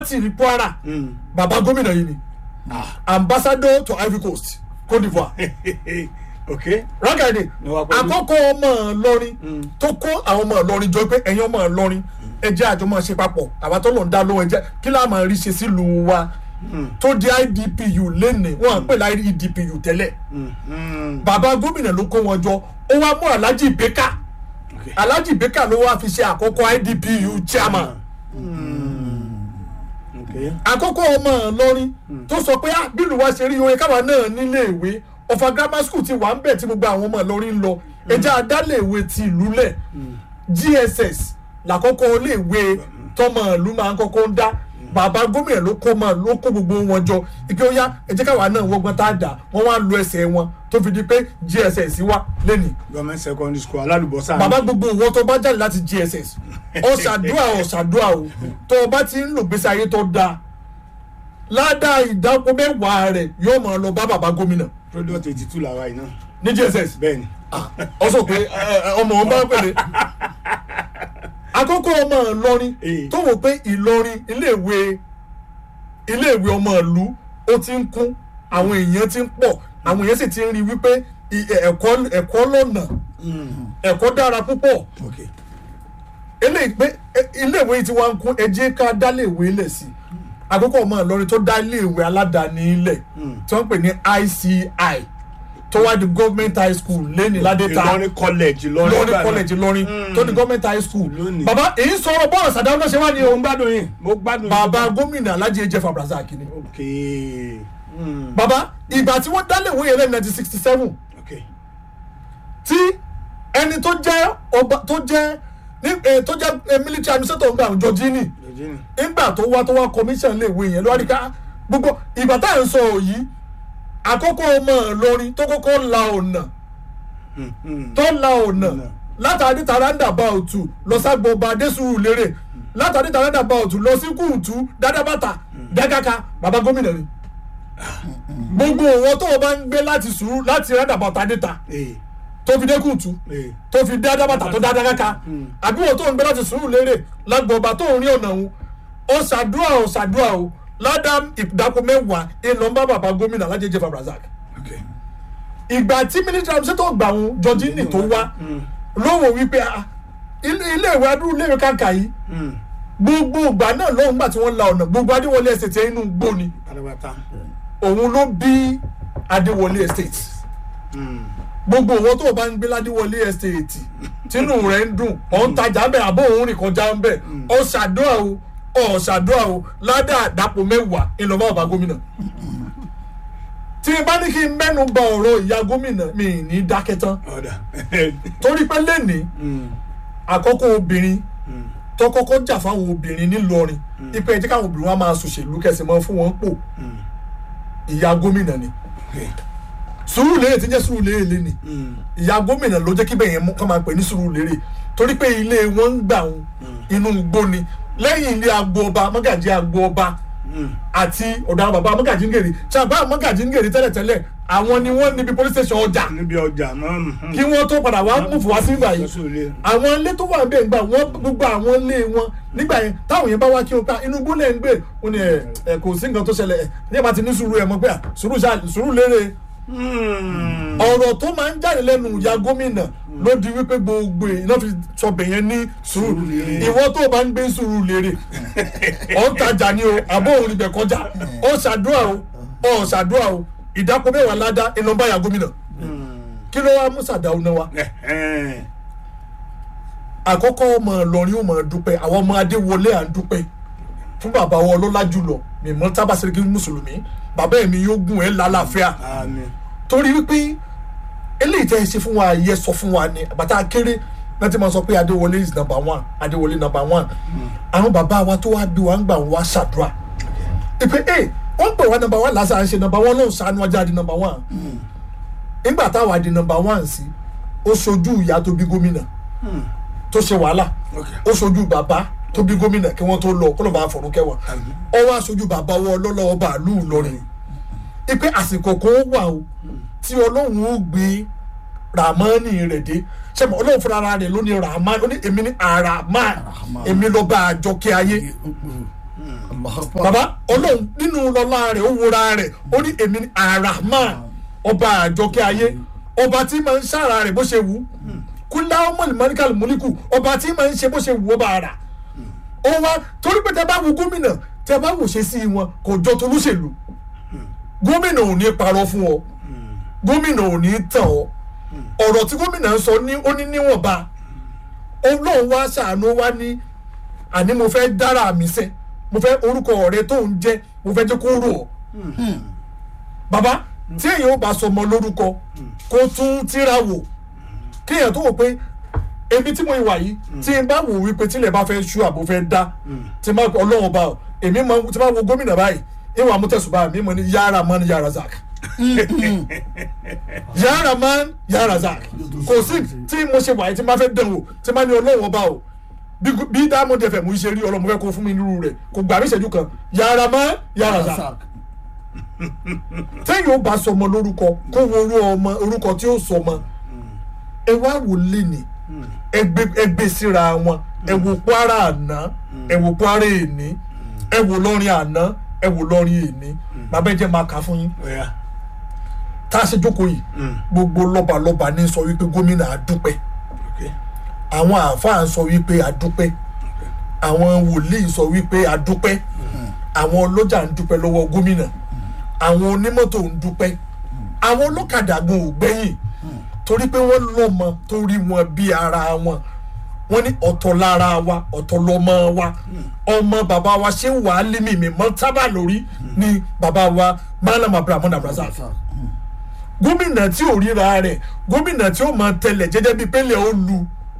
ti rí kwara Mm. bàbá gómìnà yìí ni Ah. ambassador to ivory coast cote divoire ok. rákàdé Ní wàá pẹ̀lú. àkọ́kọ́ ọmọ ìlọrin Mm. tó kó àwọn ọmọ ìlọrin jọ pé ẹ̀yin ọmọ ìlọrin ẹ jẹ́ àjọ máa ṣe papọ̀ àwa tó lọ́n dá lóhùn ẹ jẹ́ kí láà máa rí ṣe sílùú wa Mm. tó di idpu lẹ́nìí wọ́n à ń pè láì idpu tẹ́lẹ̀ Mm. Mm. bàbá gómìnà ló kó wọn jọ ó wá mú alhaji beka ok. alhaji beka ló wá fi ṣe àkọ́kọ́ idpu chairman ok. àkọ́kọ́ ọmọ ìlọrin tó sọ pé ah bílù wa ṣe rí oye káwa náà nílé ìwé ọ̀fà grammar school ti wà ń bẹ̀ tí gbogbo àwọn ọmọ ìlọrin ń lọ ẹja adálẹ̀ ìwé ti ìlú lẹ̀ gss làkọ́kọ́ ilé ìwé tọmọ ìlú máa ń kọ́kọ́ ń dá bàbá gómìnà ló kó máa ló kó gbogbo wọn jọ ike ó yá ẹjẹ káwa náà wọgbọn tá a dà wọn wá lo ẹsẹ̀ wọn tó fi di pé gss wà lẹ́nìí government secondary school alálùbọ́sà. bàbá gbogbo ìwọ tó bá jáde láti gss ọ̀ṣàdúrà ọ̀ṣàdúrà o tó o bá ti ń lò gbèsè ayé tó dáa ládàá ìdáko mẹ́wàá rẹ̀ yóò máa lọ bá bàbá gómìnà product eighty two làwa yìí náà. ní gss bẹ́ẹ̀ni. ọ sọ pé ẹ, ẹ, ọmọ wọn bá pèlè àkókò ọmọ ìlọrin Eh. tó wò pé ìlọrin iléèwé iléèwé ọmọ ìlú ó ti ń kún àwọn èèyàn ti ń pọ̀ àwọn èèyàn sì ti ń rí wípé i- ẹ̀kọ́ ẹ̀kọ́ lọ́nà ẹ̀kọ́ dára púpọ̀ ok. eléyìí pé ẹ- iléèwé yìí ti wá ń kún ẹjẹ́ ká dá léèwé lẹ̀ sí àkókò ọmọ ìlọrin tó dá iléèwé aládàáni ilẹ̀ tí wọ́n ń pè ní ICI tó wá di government high school lẹ́ni ládẹ́ta ìlọrin college ìlọrin lọ́rin college lọ́rin tó di government high school Lónìí. bàbá èyí sọ̀rọ̀ bọ́ọ̀lù sàdáwọ́ náà ṣe wá ní mo ohun gbádùn yín mo gbádùn yín. bàbá gómìnà alhaji ejef abdulrasaq ni ok. Mm. bàbá ìgbà tí wọ́n dá léèwé yẹn lẹ́nu nineteen sixty seven ok. tí ẹni tó jẹ́ ọba tó jẹ́ ní eh, tó jẹ́ eh, military administrator ń gbà jọjínì Virginia. nígbà tó wá tó wá commission lè wo yẹn lọ́wọ́ ká gbogbo ìgbà tá à ń sọ yìí àkókò ọmọ ìlọrin tó kọ́kọ́ la ọ̀nà Mm. Mm. tó la ọ̀nà Ọ̀nà. látàrí tàràǹdà bá òtù lọ ságbọba adésùrù lérè látàrí tàràǹdà bá òtù lọ sí kùtù dádábàtà dágáka bàbá gómìnà ni gbogbo òwò tó o bá ń gbé láti sùúrù láti rádà bàtà déta Eh. tó fi dé kùtù Eh. tó fi dé adábàtà tó dá dágáka àbí wọn tó ń gbé láti sùúrù lérè lágbọba tó ń rí ọ̀nà òun ó ṣàdúrà ó ṣàdúrà ó ládàm ìdáko mẹ́wàá ìlọ́nbà bàbá gómìnà alájẹjẹ fabrazak ok. ìgbà tí mínísítà ṣètò gbà wọn jọjínì tó wá lówó wípé ah, ilé ilé ìwé adúrú ilé ìwé kàǹkà yìí Mm. gbogbo ìgbà náà lọ́hùn gbà tí wọ́n la ọ̀nà gbogbo adéwọlé estate yẹn inú gbó ni pátápátá. òun ló bí adéwọlé estate Mm. gbogbo òwò tó o bá ń gbé ládéwọlé estate tínú rẹ̀ ń dùn ọ̀ ń tajà bẹ́ẹ̀ àbó òun rìn kọjá ń bẹ̀ ọ̀ ṣàdúrà o ọ̀ ṣàdúrà o ládà àdàpọ̀ mẹ́wàá ìlọ́mọ ọba gómìnà tí n bá ní kí n mẹ́nu bà ọ̀rọ̀ ìyá gómìnà mi ì ní dákẹ́ tán ọ̀dà. torí pé lẹ́nìí Mm. àkọ́kọ́ obìnrin Mm. tó kọ́kọ́ jà fáwọn obìnrin nílọrin ipe ẹjẹ́ káwọn obìnrin wa máa ṣòṣèlú kẹsì mọ́ fún wọn pò Mm. ìyá gómìnà ni ok. sùúrù lérè tí ń jẹ́ sùúrù lérè lẹ́nìí Mm. ìyá gómìnà ló jẹ́ kí bẹ́ẹ̀ yẹn kọ́ máa pè ní sùúrù lérè torí pé ilé wọn ń gbà wọn inú igbó ni lẹ́yìn ilé agbo ọba mọ́gàjí agbo ọba Mm. àti ọ̀dọ̀ àwọn bàbá mọ́gàjí ń gèrè ṣàbá mọ́gàjí ń gèrè tẹ́lẹ̀tẹ́lẹ̀ àwọn ni wọ́n níbi police station ọjà níbi ọjà náà. mm. kí wọ́n tó padà wá mú fún wa sí ìgbà yìí Lọ́sùn ilé. àwọn ilé tó wà ń bẹ̀ ń gbà wọ́n gbogbo àwọn ilé wọn nígbà yẹn táwọn yẹn bá wá kí o ká inú gbólẹ̀ ń gbé ó ní ẹ ẹ kò sí nǹkan tó ṣẹlẹ̀ ẹ ní ẹ bá ti ní sùúrù ẹ mọ̀ pé à sùúrù ṣá sùúrù lérè Mm. ọ̀rọ̀ tó máa ń jáde lẹ́nu ìyá gómìnà ló di wípé gbogbo iná fi sọbẹ̀ yẹn ní sùúrù Sùúrùlérè. ìwọ tó o bá ń gbé sùúrù lérè ọ̀ ń tajà ni o àbó òun ibẹ̀ kọjá ó ṣàdúrà o ó ṣàdúrà o ìdáko mẹ́wàá ládá iná bá ìyá gómìnà Mm. kí ló wá mú sàdáwó náà wá Ẹ̀hẹ́n. àkọ́kọ́ ọmọ ìlọrin ó máa dúpẹ́ àwọn ọmọ adéwọlé à ń dúpẹ́ fún bàbá wọn ọlọ́lá jùlọ mímọ́ tábàṣẹ́rẹ́kì mùsùlùmí bàbá ẹ̀mí yóò gùn ẹ́ lálàáfíà Àmín. torí wípé eléyìí tẹ́ ẹ ṣe fún wa yẹ sọ fún wa ni bàtà kéré náà ti máa sọ pé adéwọlé is number one adéwọlé number one àwọn bàbá wa tó wá bí wa ń gbà wá ṣàdúrà ìpè ẹ wọ́n pè wá number one lásán à ń ṣe number one lóun ṣàánú ọjà di number one nígbà táwa di number one sí ó ṣojú ìyá tó bí gómìnà Mm. tó ṣe wàhálà ok. ó ṣojú bàbá tó bí gómìnà kí wọ́n tó lọ kó ló bá fọ̀rún kẹwàá Àmín. ó wá ṣojú bàbá wọn lọ́lọ́wọ́ bàálù lọ́rin ipe àsìkò kan wà o tí ọlọ́run ó gbé ramani rẹ̀ dé sẹ́mi ọlọ́run fúnra ara rẹ̀ ló ní ramani ó ní èmi ní araman èmi lọ́ba àjọkẹ́ ayé bàbá ọlọ́run nínú lọ́lá rẹ̀ ó wúra rẹ̀ ó ní èmi ní arahman ọba àjọkẹ́ ayé ọba tí máa ń ṣàrà rẹ̀ bó ṣe wù ú kúlá ọmọ ìmọ̀ríkàlù múlíkù ọba tí máa ń ṣe bó ṣe wù ọba àrà ó wá torí pé tẹ bá wo gómìnà tẹ bá wò ṣe sí wọn kò jọ tó lóṣèlú gómìnà ò ní parọ́ fún ọ gómìnà ò ní tàn ọ ọ̀rọ̀ tí gómìnà ń sọ ní ó ní níwọ̀nba ọlọ́run wá ṣàánú wá ní àní mo fẹ́ dára mi sẹ́ mo fẹ́ orúkọ ọ̀rẹ́ tó ń jẹ́ mo fẹ́ jẹ́ kó rò ọ́ bàbá tí èèyàn ò bá sọ ọmọ lórúkọ kó tún tíra wò kéèyàn tó wò pé ebi tí mo wà yìí tí n bá wò wípé tílẹ̀ bá fẹ́ ṣú àbò fẹ́ dá tí n bá ọlọ́run bá ọ èmi mọ tí n bá wo gómìnà báyìí ìwà amútẹ̀sùbá mi mọ ní yàrá mọ́ ní yàrá zak yàrá mọ́ yàrá zak kò sí tí mo ṣe wà yìí tí n bá fẹ́ dán o tí n bá ní ọlọ́run ọba o bí bí diamond fm ṣe rí ọlọ́run mo fẹ́ kó fún mi nírú rẹ̀ kò gbà mí ìṣẹ́jú kan yàrá mọ́ yàrá zak téèyàn ó bá sọmọ lórúkọ kó wo orú ọmọ orúkọ tí ó sọmọ ẹ wá wò léni ẹgbẹ́ síra wọn ẹ wò kwara àná ẹ wò kwara èní ẹ wò lọ́rin àná ẹ wò lọ́rin èní bàbá ẹ jẹ́ máa kà á fún yín Ọ̀yá. tá a ṣe jókòó yìí gbogbo lọ́balọ́ba ní sọ wípé gómìnà àdúpẹ́ Okay. àwọn àáfàá sọ wípé àdúpẹ́ àwọn wòlíì sọ wípé àdúpẹ́ àwọn ọlọ́jà ń dúpẹ́ lọ́wọ́ gómìnà àwọn onímọ́tò ń dúpẹ́ àwọn ọlọ́kadà gan ò gbẹ́yìn torí pé wọ́n lọ́mọ tó rí wọn bí ara wọn wọ́n ní ọ̀tọ̀ lára wa ọ̀tọ̀ lọ́mọ wa ọmọ bàbá wa ṣé wàá límì mi mọ́ tábà lórí ni bàbá wa malam abrahamu abrazak gómìnà tí ò ríra rẹ̀ gómìnà tí ó máa tẹlẹ̀ jẹ́jẹ́ bíi pélé ó lu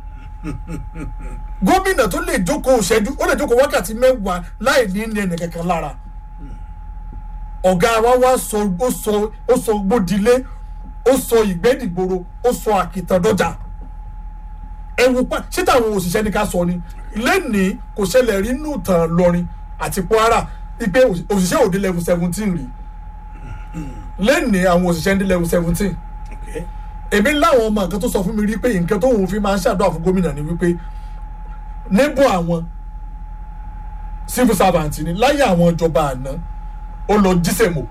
gómìnà tó lè jókòó ṣẹ́jú ó lè jókòó wákàtí mẹ́wàá láì ní ní ẹnì kankan lára ọ̀gá wa wá sọ ó sọ ó sọ gbódìlé ó sọ ìgbẹ́dìgboro ó sọ àkìtàndọ́jà ẹ̀wù pa ṣé táwọn òṣìṣẹ́ ní ká sọ ni lẹ́nìí kò ṣẹlẹ̀ rí nù tàn lọrin àti kwara ipe òṣìṣẹ́ òde level seventeen rí lẹ́nìí àwọn òṣìṣẹ́ ní level seventeen Okay. èmi láwọn ọmọ nǹkan tó sọ fún mi rí pé nǹkan tó òun fi máa ń ṣàdúrà fún gómìnà ni wípé níbo àwọn civil servant ni láyé àwọn ìjọba àná ó lọ jísèmò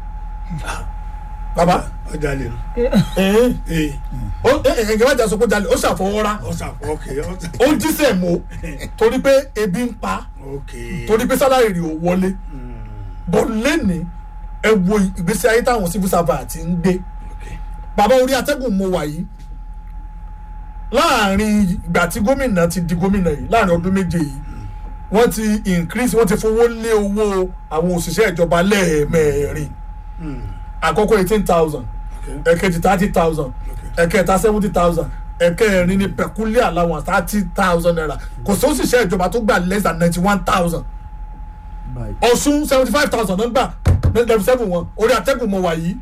bàbá ọjà lè nù. ẹ̀ẹ́n ee ó ẹ̀ẹ́n wájà sọ pé jalè ó ṣàfọwọ́rá ọ̀sà ọ̀kẹ́ ọ̀sà. ó jísèmò torí pé ebi ń pa okay. torí pé sálárì rẹ̀ ò wọlé bọ́ lẹ́nìí ẹ wo ìgbésí ayé táwọn civil servant ń gbé okay. bàbá orí atẹ́gùn mo wà yìí láàrin ìgbà tí gómìnà ti di gómìnà yìí láàrin ọdún méje yìí wọ́n ti increase wọ́n ti fowó lé owó àwọn òṣìṣẹ́ ìjọba lẹ́ẹ̀mẹ́rin Mm. àkọ́kọ́ eighteen thousand okay. ẹ̀kejì thirty thousand ẹ̀kẹta seventy thousand ẹ̀kẹrin ní peculiar allowance thirty thousand naira kò sí òṣìṣẹ́ ìjọba tó gbà less than ninety one thousand ọ̀ṣun seventy five thousand náà gbà ninety seven wọn orí atẹ́gùn mo wà yìí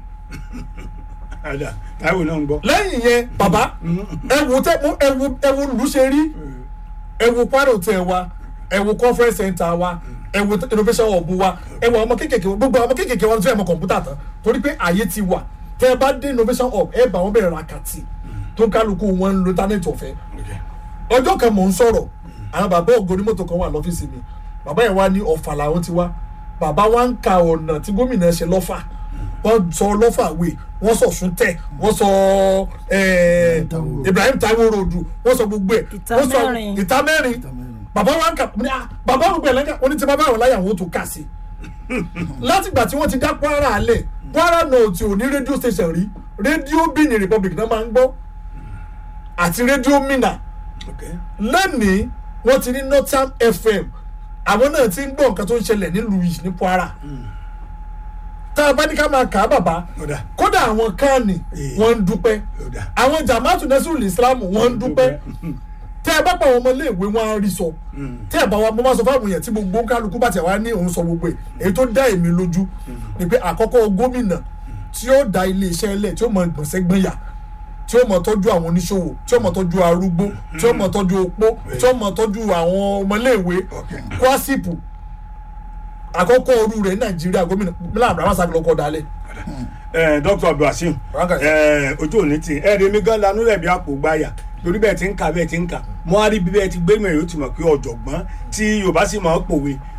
ọjà táwọn náà ń gbọ́. lẹ́yìn yẹn bàbá ẹ̀wù tẹ́ mo ẹ̀wù ẹ̀wù lù ṣe rí ẹ̀wù paro tẹ̀ wa ẹ̀wù conference center wa ẹ̀wù innovation hub wa ẹ̀wù ọmọ kékèké gbogbo ọmọ kékèké wọn ti fẹ́ mọ kọ̀ǹpútà tán torí pé àyè ti wà tẹ́ ẹ bá dé innovation hub ẹ bá wọn bẹ̀rẹ̀ rakati tó ń kálukú wọn ń lo íńtánẹ́ẹ̀tì ọ̀fẹ́ Okay. ọjọ́ kan mò ń sọ̀rọ̀ àwọn bàbá ògo onímọ̀tò kan wà lọ́fíìsì mi bàbá yẹn wá ní ọ̀fà làwọn ti wá bàbá wa ń ka ọ̀nà tí gómìnà ṣe lọ́fà wọ́n sọ lọ́fà wé wọ́n sọ súntẹ̀ wọ́n sọ eh, Ibrahim Taiwo ròdù wọ́n sọ gbogbo ẹ̀ Ìta wọ́n sọ mẹ́rin. ìta mẹ́rin bàbá wa ń kà ní à bàbá gbogbo ẹ̀ lẹ́ka wọ́n ní tí bàbá àwọn láyà wọn tó kà sí látìgbà tí wọ́n ti dá Kwara alẹ̀ Kwara náà tí ò ní rédíò station rí rédíò Benin Republic náà máa ń gbọ́ àti rédíò Minna Okay. lẹ́nìí wọ́n ti ní Northern FM àwọn náà ti ń gbọ́ nǹkan tó ń ṣẹlẹ̀ nílùú yìí ní Kwara tá a bá ní ká máa kà á bàbá ọ̀dà kódà àwọn kánì Eh. wọ́n ń dúpẹ́ ọ̀dà. àwọn jamaatu nasiru islam wọ́n ń dúpẹ́ tẹ́ ẹ bá pa àwọn ọmọléèwé wọn á rí sọ tẹ́ ẹ bá wa mo máa sọ fáwọn èèyàn tí gbogbo kálukú bá ti wá ní òun sọ gbogbo ẹ̀ èyí tó dá èmi lójú ni pé àkọ́kọ́ gómìnà tí ó da iléeṣẹ́ ilẹ̀ tí ó mọ ìgbọ̀nsẹ̀ gbẹ̀yà tí ó mọ tọ́jú àwọn oníṣòwò tí ó mọ tọ́jú arúgbó tí ó mọ tọ́jú opó tí ó mọ tọ́jú àwọn ọmọléèwé Okay. kwasipu àkọ́kọ́ ọrú rẹ̀ ní nàìjíríà gómìnà mílíọ̀nù abrahamu sakilokoọ dalẹ̀ ẹ dr abdulhasim Rákàtí. ẹ ojú òní tì ẹ rèmi gan lanú rẹ bí àpò gbáyà torí bẹ́ẹ̀ ti ń kà bẹ́ẹ̀ ti ń kà mo á rí bí bẹ́ẹ̀ ti gbé mẹ́rin ó ti mọ̀ pé ọ̀jọ̀gbọ́n tí yorùbá sì máa ń pòwe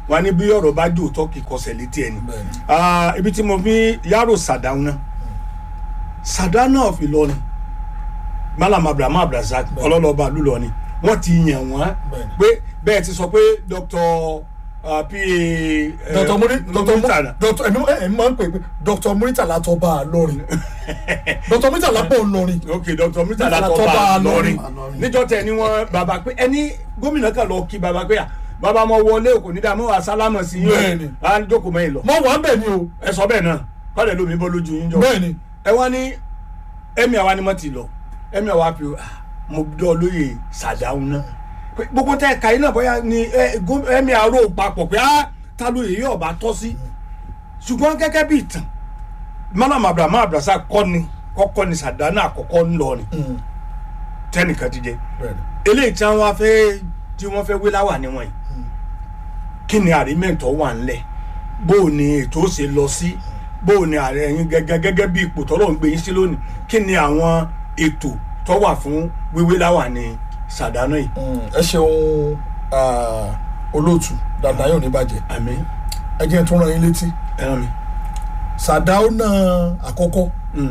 wọn ní bí ọ̀rọ̀ bá jò tọ́ kì í kọsẹ̀ létí ẹni Bẹ́ẹ̀ni. Ah, ibi tí mo fi yàrá sàdáwọn náà sàdáwọn of Ìlọrin malam abraham abdulrasaq Bẹ́ẹ̀ni. ọlọ́lọ́ba lùlọrin wọ́n ti yàn wọ́n Bẹ́ẹ̀ni. pé bẹ́ẹ̀ ti sọ pé dr ah, pa eh, dr muri dr Muritala. dr ẹni ẹni máa ń pè pé dr muritala tó bá a lọrin dr muritala pọ̀ lọrin ok dr murtala Murtala tọba Tọ́ba lọrin Ìlọrin. níjọ́ tẹ ni wọn bàbá pé ẹni gómìnà kan lọ kí bàbá pé à bàbá mo wọlé òkò ní dààmú àsálámà sí yín Bẹ́ẹ̀ni. o à ń jókòó mẹ́yìn lọ mọ wà bẹ́ẹ̀ ni o ẹ sọ bẹ́ẹ̀ náà kọ́lẹ̀ lómi bọ́ lójú yín jọ bẹ́ẹ̀ ni ẹ wá ní ẹ̀mí àwa ni mo ti lọ ẹ̀mí àwa fi ah, mo dọ́ lóye sàdáhùn náà pé gbogbo tẹ ẹ̀ka yìí náà bóyá ni ẹ, gó- ẹ̀mí àrò papọ̀ pé á ta lóye yóò bá tọ́ sí ṣùgbọ́n gẹ́gẹ́ bí ìtàn malam abraham abdulrasaq kọ́ ni kọ́kọ́ ni sàdánù àkọ́kọ́ ńlọrin Mm, tẹnìkan ti jẹ bẹ́ẹ̀ ni. eléyìí tí wọn fẹ́ tí wọn fẹ́ wé láwà níwọn yìí kí ni àrímẹ̀ntọ́ wà ńlẹ̀ bó o ní ètò ṣe lọ sí bó o ní ààrẹ yín gẹ́gẹ́ gẹ́gẹ́ bí ipò tọ́lọ̀ ń gbé yín sí lónìí kí ni àwọn ètò tó wà fún wíwé láwà ní sàdánù yìí. Mm, ẹ ṣeun ah, olóòtú dàda yóò ní bàjẹ́ àmì ẹ jẹ́ n tún rán yín létí ẹran mi. sàdáúnà àkọ́kọ́ Mm,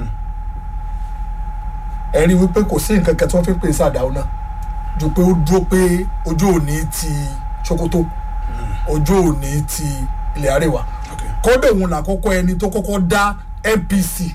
ẹ rí i wípé kò sí nǹkan kan tí wọ́n fi ń pè sàdáúnà ju pé ó dúró pé ojú òní ti Sokoto ojú òní ti ilẹ̀ àríwá ok kọ́dọ̀ òun làkọ́kọ́ ẹni tó kọ́kọ́ dá NPC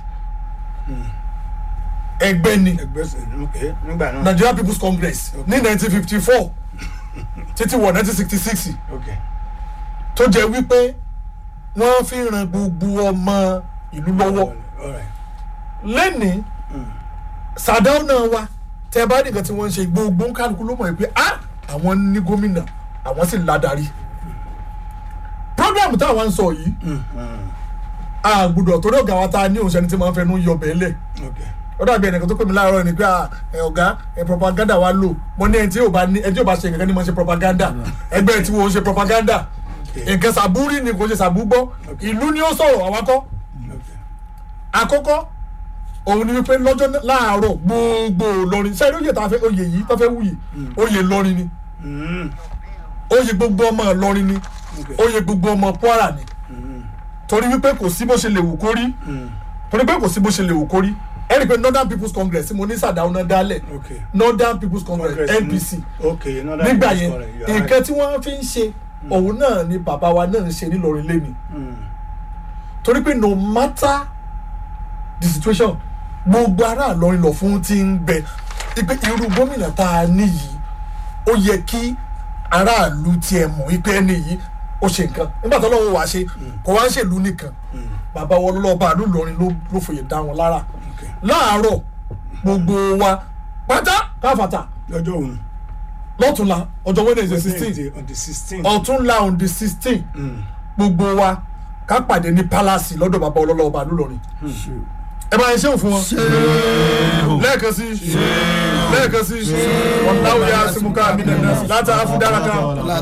ẹgbẹ́ ni ẹgbẹ́ sẹ ok nígbà náà Nigeria People's Congress ní 1954 títí wọ 1966 ok tó jẹ́ wípé wọ́n fi ran gbogbo ọmọ ìlú lọ́wọ́ alright lẹ́nìí sàdáúnà wa tẹ bá nìkan tí wọ́n ń ṣe gbogbo kálukú ló mọ̀ pé ah àwọn ní gómìnà àwọn sì ládàrí program táwọn ń sọ yìí Mm, mm, a gbọ́dọ̀ torí ọ̀gá wa ta ní òṣèlú tí wọ́n fẹnu yọ bẹ́ẹ̀ lẹ̀ ok ó dàbí ẹnìkan tó pè mí láàárọ̀ ni pé ah, ẹ ọ̀gá ẹ propaganda wa lò mo ní ẹni tí yóò bá ní ẹni tí yóò bá ṣe nǹkan ní mo ṣe propaganda ẹgbẹ́ tí wọ́n ṣe propaganda Okay. nǹkan sàbúrì ni kò ṣe sàbúgbọ́ ìlú ni ó sọ̀rọ̀ àwakọ́ ok àkọ́kọ́ òun ni wípé lọ́jọ́ náà- láàárọ̀ gbogbo lọrin sẹ́yìn oyè tá a fẹ́ oyè yìí tó fẹ́ wù yìí oyè lọrin ni Mm, oyè gbogbo ọmọ lọrin ni ok oyè gbogbo ọmọ Kwara ni Mm, torí wípé kò sí bó ṣe lè wù kó rí mm, torí pé kò sí bó ṣe lè wù kó rí ẹ rí i pé Northern People's Congress tí mo ní Sàdáúnà dálẹ̀ ok Northern People's Congress Congress, NPC mm, ok another nígbà People's yẹn Congress, you are right. nǹkan tí wọ́n fi ń ṣe òun náà ni bàbá wa náà ń ṣe nílọrin lẹ́nu Mm, torí pé no matter the situation gbogbo ará Ìlọrin lọ fún ti ń bẹ ipe irú gómìnà tá a ní yìí ó yẹ kí aráàlú tiẹ̀ mọ̀ ipe ẹni yìí ó ṣe nǹkan nígbà tó lọ́wọ́ wá ṣe kò wá ń ṣèlú nìkan mm, bàbá wọn lọ́ba àlú Ìlọrin ló ló fòye dá wọn lára ok láàárọ̀ gbogbo wa pátá káfàtà lọ́jọ́ òun lọ́túnla ọjọ́ Wednesday sixteen Wednesday on the sixteen. ọ̀túnla on the sixteen gbogbo wa ká pàdé ní palace lọ́dọ̀ bàbá ọlọ́lọ́ba àlú Ìlọrin ẹ bá yẹn ṣéun fún wọn lẹ́ẹ̀kan sí lẹ́ẹ̀kan sí ọ̀làwọ̀ yà símúká mi nàná sí láti àfúdára kan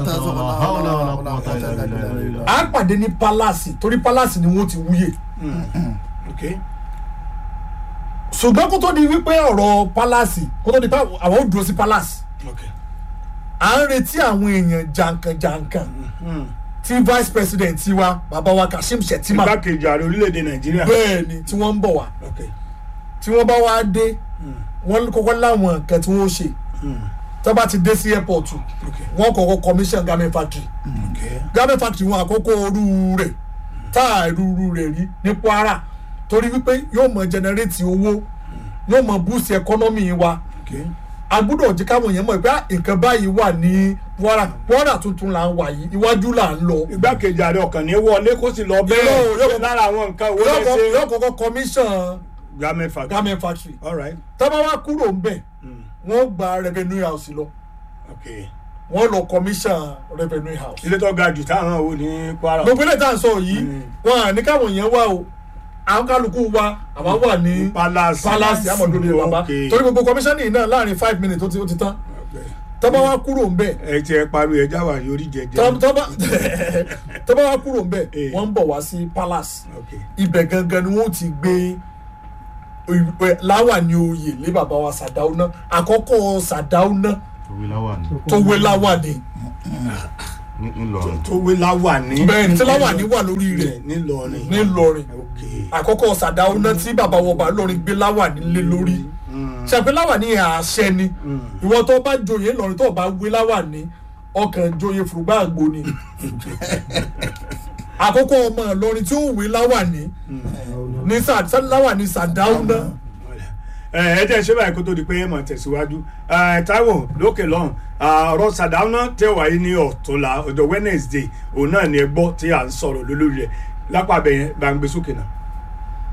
à ń pàdé ní palace torí palace ni wọ́n ti wúyè ok ṣùgbọ́n kó tó di wípé ọ̀rọ̀ palace kó tó di pé àwọn ò dúró sí palace ok à ń retí àwọn èèyàn jàǹkànjàǹkàn tí vice president tiwa bàbá wa Kashim Shettima igbákejì ààrẹ orílẹ̀-èdè nàìjíríà bẹ́ẹ̀ ni tí wọ́n ń bọ̀ wá ok tí wọ́n bá wá dé wọ́n kọ́kọ́ láwọn nǹkan tí wọ́n ṣe tó bá ti dé sí airport ok wọ́n kọ́kọ́ commission garment factory ok garment factory wọn àkọ́kọ́ orú rẹ̀ tá a rúru rẹ̀ rí ní Kwara torí wípé yóò mọ generate owó yóò mọ boost economy wa ok a gbọ́dọ̀ jẹ́ káwọn èèyàn mọ̀ pé ah, nǹkan báyìí wà ní Kwara Kwara tuntun là ń wà yìí iwájú là ń lọ igbákejì ààrẹ ọkàn ní wọlé kó sì lọ Yóò- bẹ́ẹ̀ yóò- lára àwọn nǹkan wo yóò lè kọ́- ṣe yóò kọ́kọ́ commission garment factory garment factory all right tọ́ba wa kúrò ń bẹ̀ Mm, wọ́n gba revenue house lọ ok wọ́n lọ commission revenue house. ilé tó ga jù táwọn wò ní kwara gbogbo ilé tá à ń sọ yìí Mm. wọn à ní káwọn èèyàn wá o àwọn kálukú wa àwọn wà ní palace palace amọ̀dúnrún bàbá ok torí gbogbo commissioning náà láàrin five minutes ó ti ó ti tán ok. tọ́ba wa kúrò ń bẹ̀ ẹ ti ẹ pariwo ẹ jáwà yorí jẹjẹ tọ́- tọ́ba tọ́ba wa kúrò ń bẹ̀ Eh. wọ́n ń bọ̀ wá sí palace ok ibẹ̀ gangan ni wọ́n ti gbé ìwé- láwàní oyè lé bàbá wa Sàdáúná àkọ́kọ́ Sàdáúná tó wé láwàní ní- ńlọrọrin tó wé láwà ní. bẹ́ẹ̀ ni tí láwàní wà lórí rẹ̀ nílọrin. nílọrin ok àkọ́kọ́ sàdáwó náà tí bàbá wọn bá lọrin gbé láwàní lé lórí ṣàpé láwàní àṣẹ ni ìwọ tó bá joyè lọrin tó bá wé láwàní ọkàn joyè fùrùgbà àgbo ni àkọ́kọ́ ọmọ ìlọrin tí ó wé láwàní ní sà- láwàní sàdáwó náà ẹ ẹ jẹ́ ṣé báyìí kó tó di pé mọ̀ tẹ̀síwájú ẹ Táíwò lókè lọ́hùn ọ̀rọ̀ sàdáúná tẹ̀ wáyé ní ọ̀túnla ọjọ́ Wednesday òun náà ni ẹ gbọ́ tí à ń sọ̀rọ̀ lórí rẹ̀ lápá abẹ́yẹn bá ń gbé sókè náà.